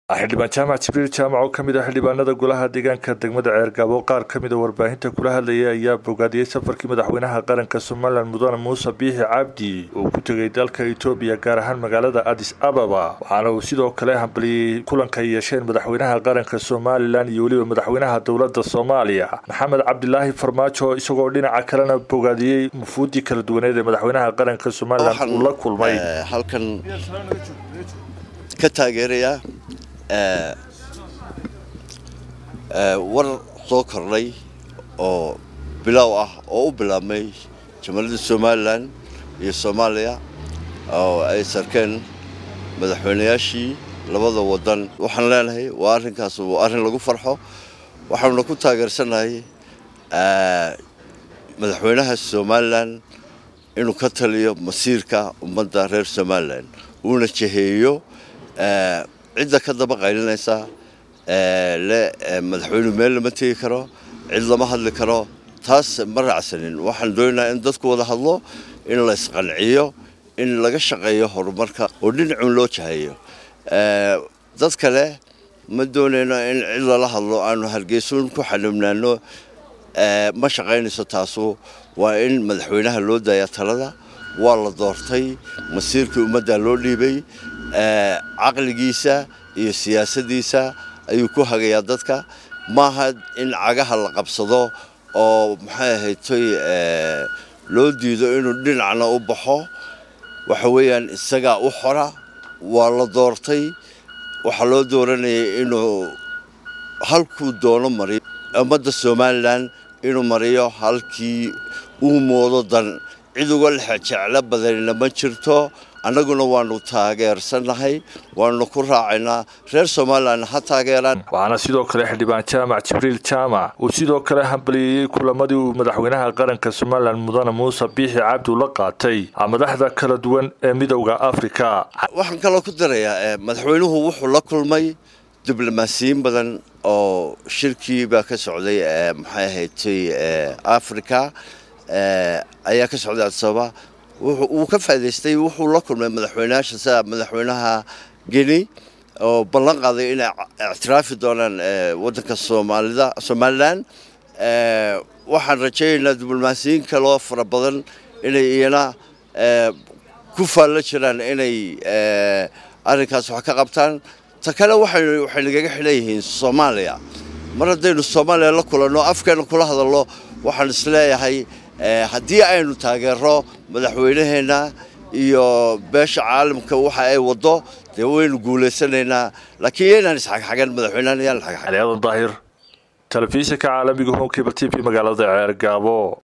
xildhibaan jaamac jibriil jaamac oo kamid ah xildhibaanada golaha deegaanka degmada ceergaabo qaar kamid a warbaahinta kula hadlayay ayaa bogaadiyey safarkii madaxweynaha qaranka somalilan mudane muuse biixi cabdi uu ku tegay dalka etoobiya gaar ahaan magaalada adis ababa waxaana uu sidoo kale hambaliyey kulanka ay yeesheen madaxweynaha qaranka somalilan iyo weliba madaxweynaha dowlada soomaaliya maxamed cabdilaahi farmaajo isagoo dhinaca kalena bogaadiyey mufuudii kala duwaneed ee madaxweynaha qaranka somalilan uu la kulmay halkan ka taageerayaa war soo kordhay oo bilaaw ah oo u bilaabmay jamhuuriyadda somalilan iyo soomaaliya oo ay sarkeen madaxweynayaashii labada wadan waxaan leenahay waa arrinkaas waa arrin lagu farxo waxaanuna ku taageersannahay madaxweynaha somalilan inuu ka taliyo masiirka ummadda reer somalilan uuna jeheeyo cidda ka daba qaylinaysa le madaxweynuhu meel lama tegi karo cid lama hadli karo taas ma raacsanin waxaan doonaynaa in dadku wada hadlo in la isqanciyo in laga shaqeeyo horumarka oo dhinacun loo jahayo dad kale ma doonayno in cid lala hadlo aanu hargeysuun ku xanibnaano ma shaqaynayso taasu waa in madaxweynaha loo daaya talada waa la doortay masiirkii ummadda loo dhiibay caqligiisa iyo siyaasadiisa ayuu ku hagayaa dadka maaha in cagaha la qabsado oo maxay ahaytoy loo diido inuu dhinacna u baxo waxa weeyaan isagaa u xora waa la doortay waxaa loo dooranayay inuu halkuu doono mariyo ummadda somalilan inuu mariyo halkii uu moodo dan cid uga lexe jeclo badanina ma jirto annaguna waanu taageersannahay waanu ku raacaynaa reer somalilan ha taageeraan waxaana sidoo kale xildhibaan jaamac jibriil jaamac uu sidoo kale hambaliyeyey kulamadii uu madaxweynaha qaranka somalilan mudane muuse biixi cabdi ula qaatay madaxda kala duwan ee midowda afrika waxaan kaloo ku darayaa madaxweynuhu wuxuu la kulmay diblomaasiyiin badan oo shirkii baa ka socday maxay ahaydtay africa ayaa ka socday adisababa wuu ka faa'idaystay wuxuu la kulmay madaxweynayaasha sida madaxweynaha geni oo ballan qaaday inay ictiraafi doonaan waddanka soomaalida somalilan waxaan rajaynaynaa diblomaasiyiin kaloo fara badan inay iyana ku faallo jiraan inay arrinkaas wax ka qabtaan ta kale waxay nagaga xidhan yihiin soomaaliya mar haddaynu soomaaliya la kulanno afkeena kula hadalno waxaan isleeyahay haddii aynu taageero madaxweynaheenna iyo beesha caalamka waxa ay waddo dee waynu guulaysanaynaa laakiin yaynaan isxagxagan madaxweynahan yaan xagxagan daahir telefishinka caalamiga home cable t v magaalada ceergaabo